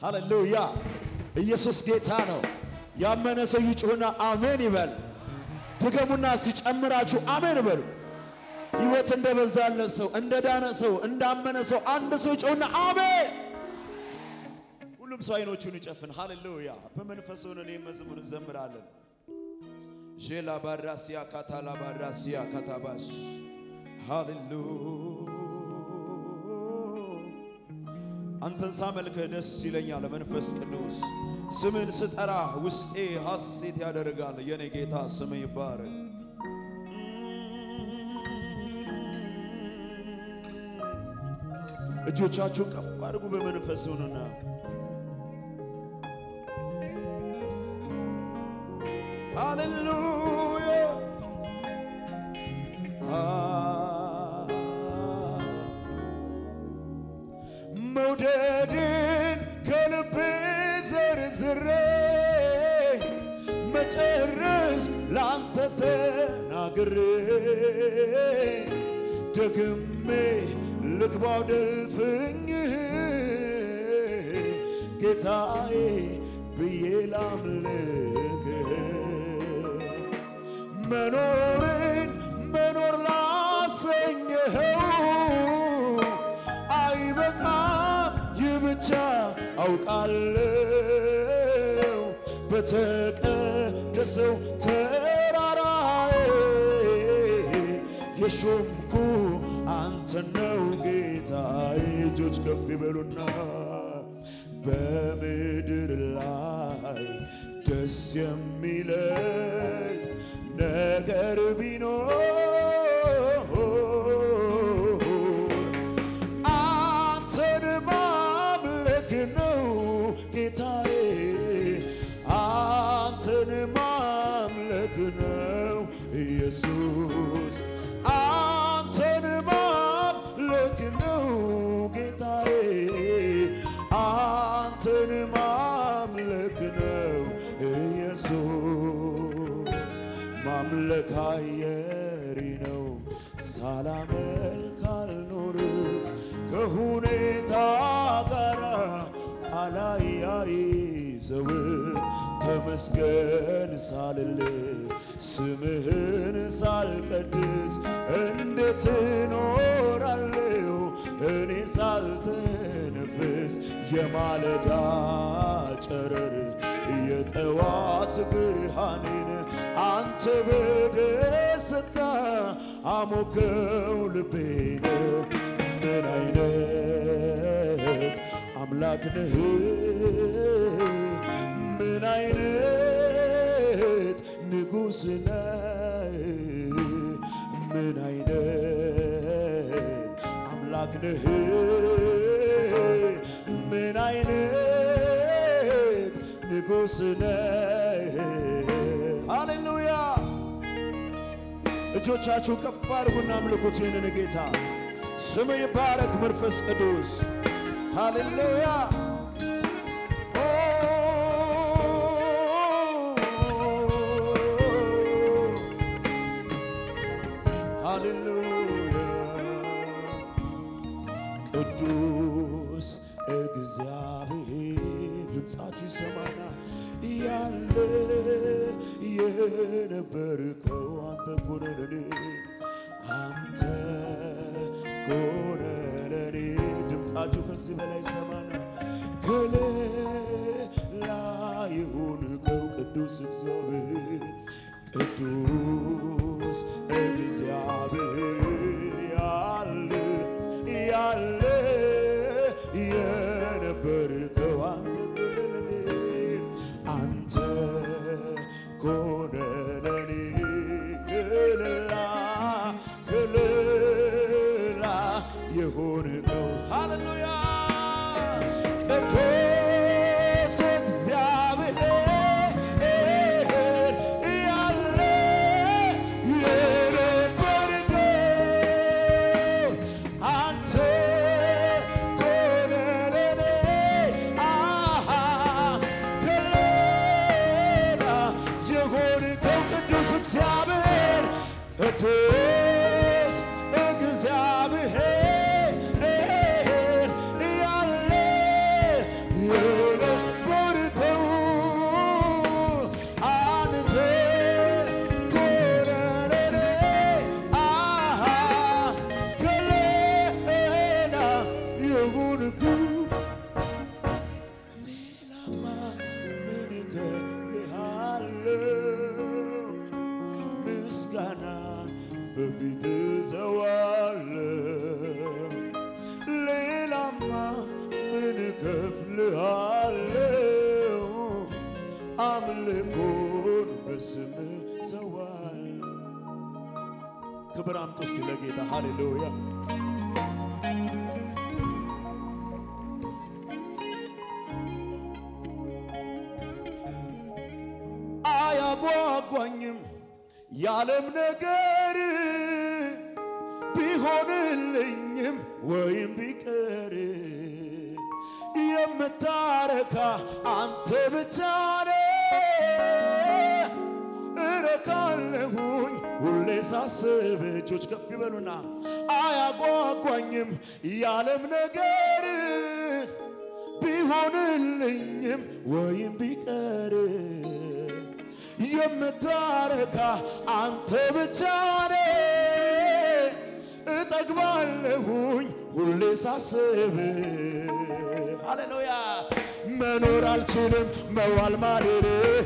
ሃሌሉያ! ኢየሱስ ጌታ ነው። ያመነ ሰው ይጩህና አሜን ይበል። ድገሙና ሲጨምራችሁ አሜን በሉ። ሕይወት እንደበዛለት ሰው እንደ ዳነ ሰው እንዳመነ ሰው አንድ ሰው ይጩህና አሜን። ሁሉም ሰው አይኖቹን ይጨፍን። ሃሌሉያ! በመንፈስ ሆነን ይህን መዝሙር እንዘምራለን። ዤላ ባራሲያ ካታላ ባራሲያ ካታባሽ ሃሌሉያ አንተን ሳመልክህ ደስ ይለኛል መንፈስ ቅዱስ ስምን ስጠራ ውስጤ ሐሴት ያደርጋል። የኔ ጌታ ስም ይባረክ። እጆቻችሁን ከፍ አድርጉ በመንፈስ ሆኑና ሃሌሉያ መውደድን ከልቤ ዘርዝሬ መጨረስ ላንተ ተናግሬ ደግሜ ልግባው ደልፍኝ ጌታዬ ብዬ ላምልክ መኖርን መኖር ላሰኘኸው አይበቃም ይህ ብቻ አውቃለሁ በተቀደሰው ተራራዬ የሾምኩ አንተ ነው ጌታዬ። እጆች ከፍ ይበሉና በምድር ላይ ደስ የሚለኝ ነገር ቢኖር አንተን ማምለክ ነው ጌታዬ፣ አንተን ማምለክ ነው ኢየሱስ፣ አንተን ማምለክ ነው ጌታዬ፣ አንተን ማምለክ ነው ኢየሱስ። ማምለክ አየሪ ነው ሳላመልክ አልኖርም ከሁኔታ ጋር አላያይዘው ተመስገን ሳልል ስምህን ሳልቀድስ እንዴት እኖራለሁ እኔ ሳልተነፍስ የማለዳ ጨረር የጠዋት ብርሃኔን አንተ በደስታ አሞከው ልቤን ምን አይነት አምላክ ነህ ምን አይነት ንጉሥ ነህ ምን አይነት አምላክ ነህ ምን አይነት ንጉሥ ነህ ሃሌሉያ እጆቻችሁ ከፍ አድርጉና አምልኩት ይህንን ጌታ ስም ይባረክ መንፈስ ቅዱስ ሃሌሉያ ኦ ሃሌሉያ ቅዱስ እግዚአብሔር ድምፃችሁ ይሰማና ያለ የነበርከው አንተ ኮነ ለኔ አንተ ኮነ ለኔ ድምፃችሁ ከዚህ በላይ ይሰማና ከሌላ የሆንከው ቅዱስ እግዚአብሔር ቅዱስ እግዚአብሔር ያለ ያለ የነበርከው አንተ ኮነ ለኔ አንተ ኮነ ለኔ ክልላ ክልላ የሆንከው ሃሌሉያ ቅዱስ እግዚአብሔር ያለ የነበርከው አንተ ኮነ ለኔ አሃ ከሌላ የሆንከው ቅዱስ እግዚአብሔር ቅዱስ እግዚአብሔር ያለ ምስጋና በፊት ዘዋለሁ ሌላማ ምን እከፍልሃለሁ? አምልኮን በስም ሰዋለሁ። ክብር አምጡ እስቲ ለጌታ ሃሌሉያ። አያጓጓኝም የዓለም ነገር ቢሆንልኝም ወይም ቢቀር የምታረካ አንተ ብቻ ነህ። እረካለሁኝ ሁሌ ሳስብ እጆች ከፍ ይበሉና አያጓጓኝም የዓለም ነገር ቢሆንልኝም ወይም ቢቀር የምታረካ አንተ ብቻ ነህ። እጠግባለሁኝ ሁሌ ሳስብ ሃሌሉያ መኖር አልችልም መዋል ማደር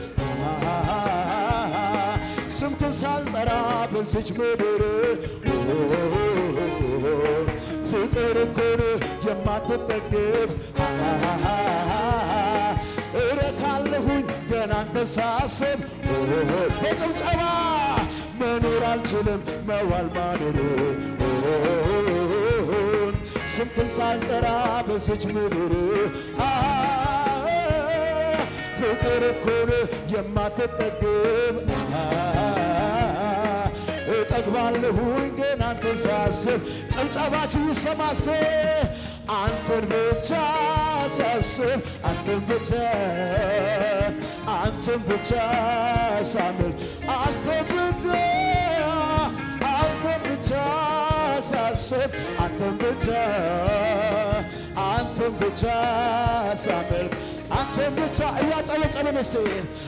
ስምክን ሳልጠራ በዚች ምድር ፍቅር እኮን የማትጠግብ እረካለሁኝ ገና አንተ ሳስብ በጭብጨባ መኖር አልችልም መዋል ማደር ስምክን ሳልጠራ በዚች ምድር ፍቅር እኮን የማትጠግብ እጠግባለሁኝ ግን አንተን ሳስብ ጭብጨባችሁ ይሰማስ አንተን ብቻ ሳስብ አንተን ብቻ አንተን ብቻ ሳምል አንተን ብቻ አንተን ብቻ ሳስብ አንተን ብቻ አንተን ብቻ ሳምል አንተን ብቻ እያጨበጨብን እስቲ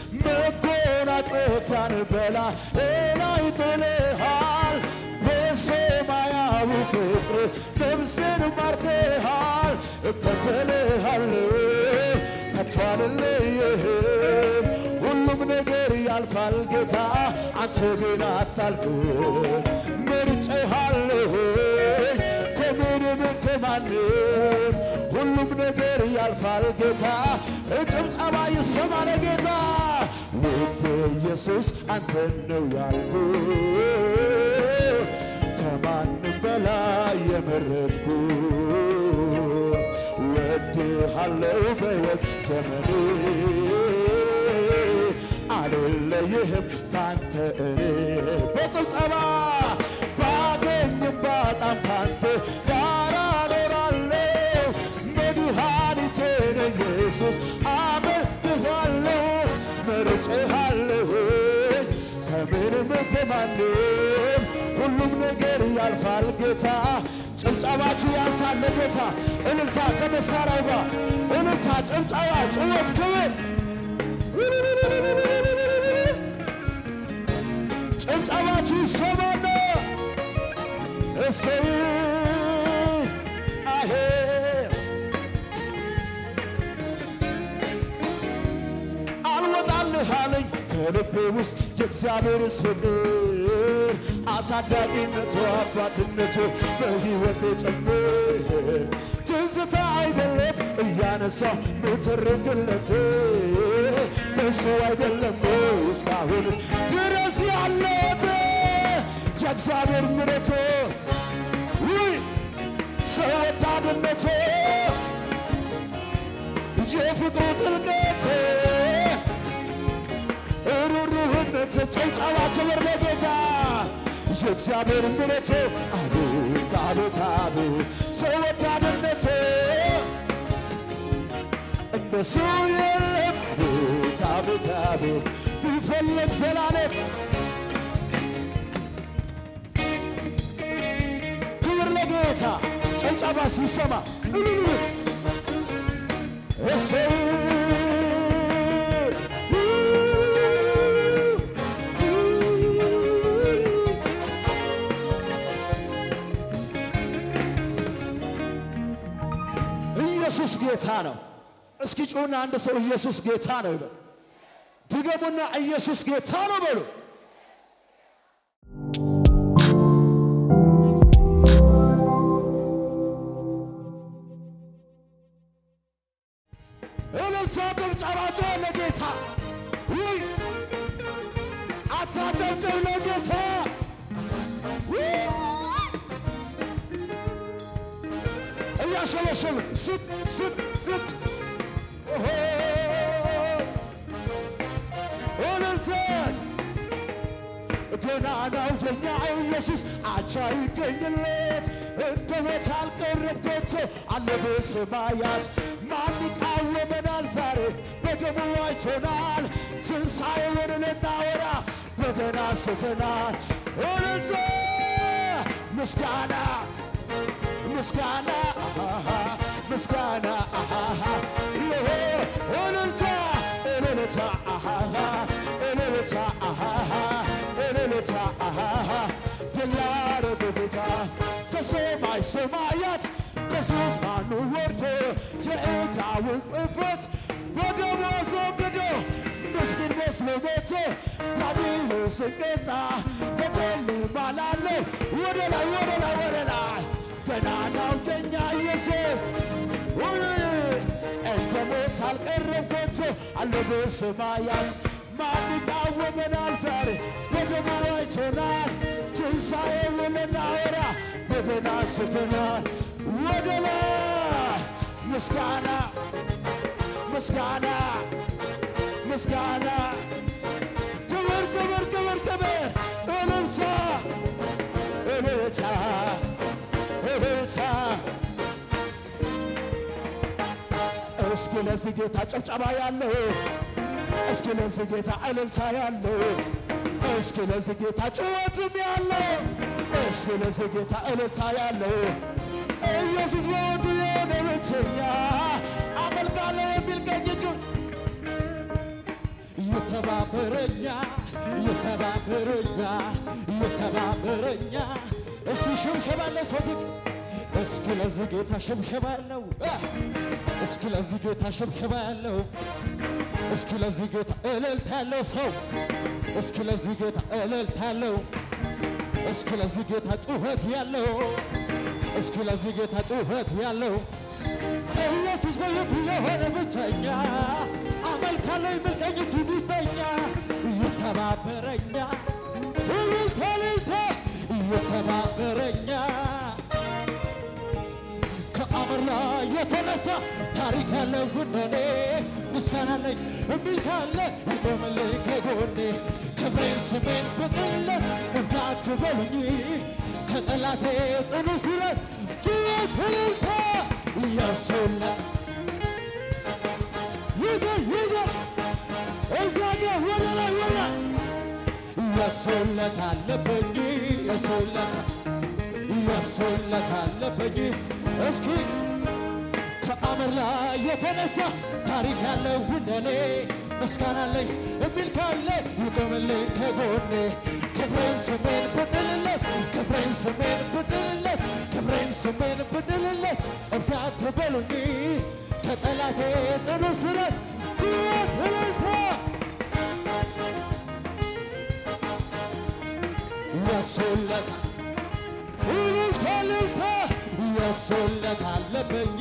መጎናጸፊያን በላዬ ላይ ጥለሃል በሰማያዊ ፍቅር ነፍሴን ማርከሃል እከተልሃለሁ ከቶ አልለይህም ሁሉም ነገር ያልፋል ጌታ አንተ ግን አታልፍም መርጬሃለሁ ከምንም ከማንም ሁሉም ነገር ያልፋል ጌታ ጭብጨባ ይሰማ ለጌታ ውድ ኢየሱስ አንተን ነው ያልኩ ከማንም በላይ የመረጥኩ ወድሃለው በሕይወት ዘመኔ አልለይህም ካንተ እኔ በጭብጨባ ባገኝም ባጣም ካንተ ጋር እኖራለሁ መድኃኒቴን ኢየሱስ አመልክሃለሁ መርጬሃለሁ ከምንም ከማንም ሁሉም ነገር ያልፋል ጌታ ጭብጨባችሁ ያንሳል ለጌታ እልልታ ከመሳሪያው ጋር እልልታ ጭብጨባ ጭወት ክብር ጭብጨባችሁ ይሰማል እሰይ አሄ አልወጣልህ አለኝ ከልቤ ውስጥ የእግዚአብሔርስ ፍቅር አሳዳጊነቱ አባትነቱ በሕይወቴ ጭምር ትዝታ አይደለም እያነሳው ምትርክለት በሱ አይደለም እስካሁንስ ድረስ ያለት የእግዚአብሔር ምሕረቱ ውይ ሰው ወዳድነቱ የፍቅሩ ጥልቀት ሩሩህነት ጭብጨባ ክብር ለጌታ የእግዚአብሔር ምሕረቱ አቤት አቤት አቤት ሰው ወዳድነት እንደሱ የለም አቤት አቤት አቤት ቢፈለግ ዘላለም ክብር ለጌታ ጭብጨባ ሲሰማ እሰይ ኢየሱስ ጌታ ነው። እስኪ ጩና አንድ ሰው ኢየሱስ ጌታ ነው ይበል። ድገሙና ኢየሱስ ጌታ ነው በሉ። እያሸበሸበ ስቅ ስቅ ስቅ ኦሆ እልልታን ገናናው የኛ ኢየሱስ አቻ ይገኝለት እንደ ሞት አልቀረም ከቶ አለ በሰማያት ማን ይቃወመናል ዛሬ በደሙ አይቶናል ትንሣኤውን ልናወራ በገና ስተናል እልልታ ምስጋና ምስጋና አሃሃ ምስጋና አሃሃ ይሄ እልልታ እልልታ አሃሃ እልልታ አሃሃ እልልታ አሃሃ ድል ላደረገ ጌታ ከሰማይ ሰማያት ከዙፋኑ ወርዶ የዕዳውን ጽሕፈት በደሙ አስወግዶ ምስኪን መስሎ ሞቶ ዲያብሎስን ቀጣ በጨለማ ላለው ወደ ላይ ወደ ላይ ወደ ላይ ገናናው የኛ ኢየሱስ ውይ እንደ ሞት አልቀረም ከቶ አለ በሰማያት ማን ይቃወመናል ዛሬ በደሙ አይቶናል ትንሣኤውን ልናወራ በገና ስተናል ወደ ላይ ምስጋና ምስጋና ምስጋና ክብር ክብር ክብር ክብር እልልታ እልልታ እልልታ እስኪ ለዚህ ጌታ ጨብጨባ ያለው እስኪ ለዚህ ጌታ እልልታ ያለው እስኪ ለዚህ ጌታ ጭወትም ያለው እስኪ ለዚህ ጌታ እልልታ ያለው ኢየሱስ በወቱ የሆነ ብቸኛ አመልካለሁ የሚል ቀኝ እጁን ይተባበረኛ ይተባበረኛ ይተባበረኛ እስቲ ሽብሸባለ ሶዚቅ እስኪ ለዚህ ጌታ ሽብሸባ ያለው እስኪ ለዚህ ጌታ ሽብሸባ ያለው እስኪ ለዚህ ጌታ እልልታ ያለው ሰው እስኪ ለዚህ ጌታ እልልታ ያለው እስኪ ለዚህ ጌታ ጩኸት ያለው እስኪ ለዚህ ጌታ ጩኸት ያለው ኢየሱስ በሕይወቱ የሆነ ብቸኛ አመልካለሁ የሚል ቀኝ እጁን ይስጠኛ ይተባበረኛ እልልታ እልልታ ይተባበረኛ ከአመር ላይ የተነሳ ታሪክ ያለው እንደኔ ምስጋና አለኝ የሚል ካለ ይቆምልኝ ከጎኔ ክብሬን ስሜን ብጥለት እንዳትበሉኝ ከጠላቴ ጽኑ ስረት ጩኸት እልልታ እያሶላ ይገር ይገር እዛ ጋር ወደ ላይ ወደ ላይ እያሶለት አለበኝ እያሶለት እያሶለት አለበኝ እስኪ ከአመር ላይ የተነሳ ታሪክ ያለው እንደኔ ምስጋና አለኝ የሚል ካለ ይቆምልኝ ከጎኔ ክብሬን ስሜን ብጥልለት ክብሬን ስሜን ብጥልለት ክብሬን ስሜን ብጥልለት እርዳት በሉኝ ከጠላቴ ጽኑ ስረት ጩኸት እልልታ ያሶለት እልልታ እልልታ ያሶለት አለበኝ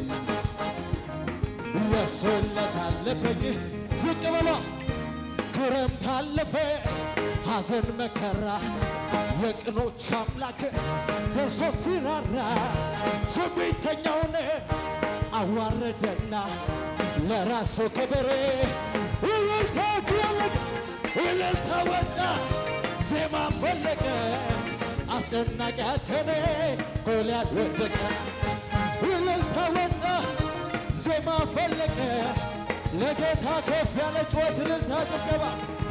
ያሶለት አለበኝ ዝቅ በሏ ክረምት አለፈ ሐዘን መከራ የቅኖች አምላክ ደርሶ ሲራራ ትዕቢተኛውን አዋረደና ለራሱ ክብር እልልታ ጀለቅ እልልታ ወጣ ዜማ ፈለቀ አስጨናቂያችን ጎልያድ ወደቀ እልልታ ወጣ ዜማ ፈለቀ ለጌታ ከፍ ያለ ጩኸት እልልታ ጭብጨባ